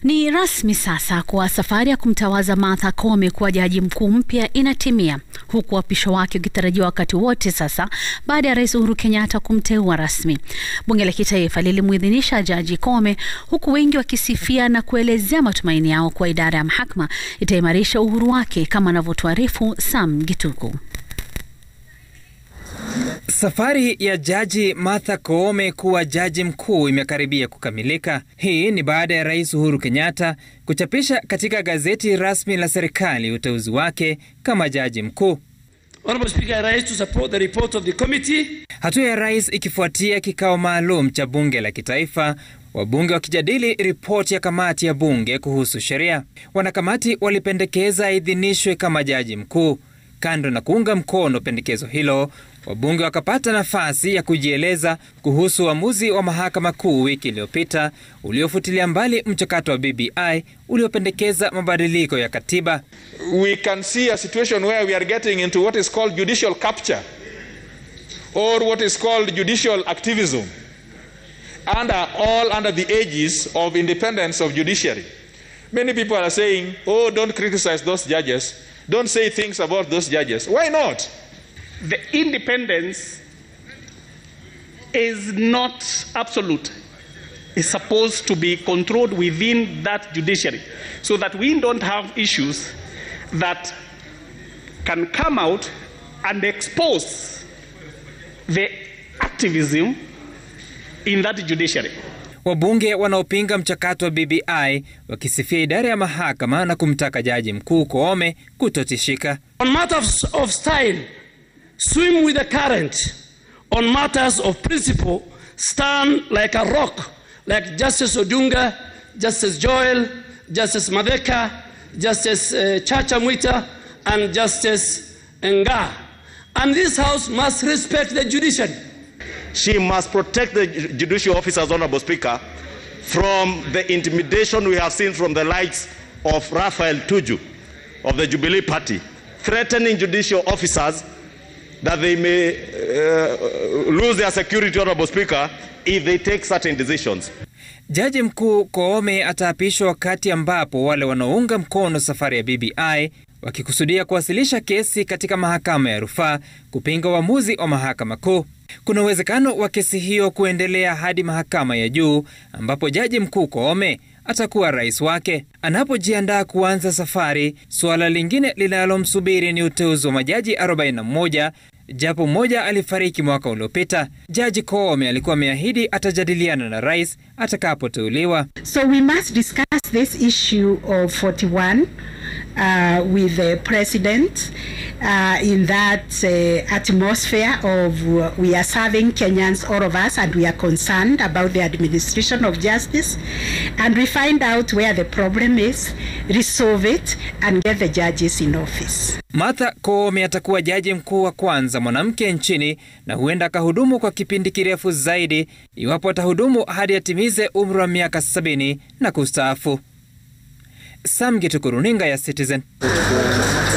Ni rasmi sasa kuwa safari ya kumtawaza Martha Koome kuwa jaji mkuu mpya inatimia, huku uapisho wake ukitarajiwa wakati wote sasa baada ya Rais Uhuru Kenyatta kumteua rasmi. Bunge la Kitaifa lilimuidhinisha Jaji Koome, huku wengi wakisifia na kuelezea matumaini yao kuwa idara ya mahakama itaimarisha uhuru wake, kama anavyotuarifu Sam Gituku. Safari ya Jaji Martha Koome kuwa jaji mkuu imekaribia kukamilika. Hii ni baada ya Rais Uhuru Kenyatta kuchapisha katika gazeti rasmi la serikali uteuzi wake kama jaji mkuu. Hatua ya rais ikifuatia kikao maalum cha bunge la kitaifa, wabunge wakijadili ripoti ya kamati ya bunge kuhusu sheria. Wanakamati walipendekeza aidhinishwe kama jaji mkuu. Kando na kuunga mkono pendekezo hilo, wabunge wakapata nafasi ya kujieleza kuhusu uamuzi wa mahakama kuu wiki iliyopita uliofutilia mbali mchakato wa BBI uliopendekeza mabadiliko ya katiba. We can see a situation where we are getting into what is called judicial capture or what is called judicial activism under all under the aegis of independence of judiciary. Many people are saying, "Oh, don't criticize those judges." Don't say things about those judges. Why not? The independence is not absolute. It's supposed to be controlled within that judiciary so that we don't have issues that can come out and expose the activism in that judiciary. Wabunge wanaopinga mchakato wa BBI wakisifia idara ya mahakama na kumtaka jaji mkuu Koome kutotishika. On matters of style, swim with the current. On matters of principle, stand like a rock, like Justice Odunga, Justice Joel, Justice Madeka, Justice uh, Chacha Mwita, and Justice Nga. And this House must respect the judiciary. She must protect the judicial officers, Honorable Speaker, from the intimidation we have seen from the likes of Raphael Tuju of the Jubilee Party, threatening judicial officers that they may uh, lose their security, Honorable Speaker, if they take certain decisions. Jaji mkuu Koome ataapishwa wakati ambapo wale wanaounga mkono safari ya BBI wakikusudia kuwasilisha kesi katika mahakama ya rufaa kupinga uamuzi wa mahakama kuu. Kuna uwezekano wa kesi hiyo kuendelea hadi mahakama ya juu ambapo jaji mkuu Koome atakuwa rais wake. Anapojiandaa kuanza safari, suala lingine linalomsubiri ni uteuzi wa majaji 41 japo mmoja alifariki mwaka uliopita. Jaji Koome alikuwa ameahidi atajadiliana na rais atakapoteuliwa. So we must discuss this issue of 41 uh, with the president uh, in that uh, atmosphere of uh, we are serving Kenyans, all of us, and we are concerned about the administration of justice. And we find out where the problem is, resolve it, and get the judges in office. Martha Koome atakuwa jaji mkuu wa kwanza mwanamke nchini na huenda akahudumu kwa kipindi kirefu zaidi iwapo atahudumu hadi atimize umri wa miaka sabini na kustaafu. Sam Gituku, runinga ya Citizen.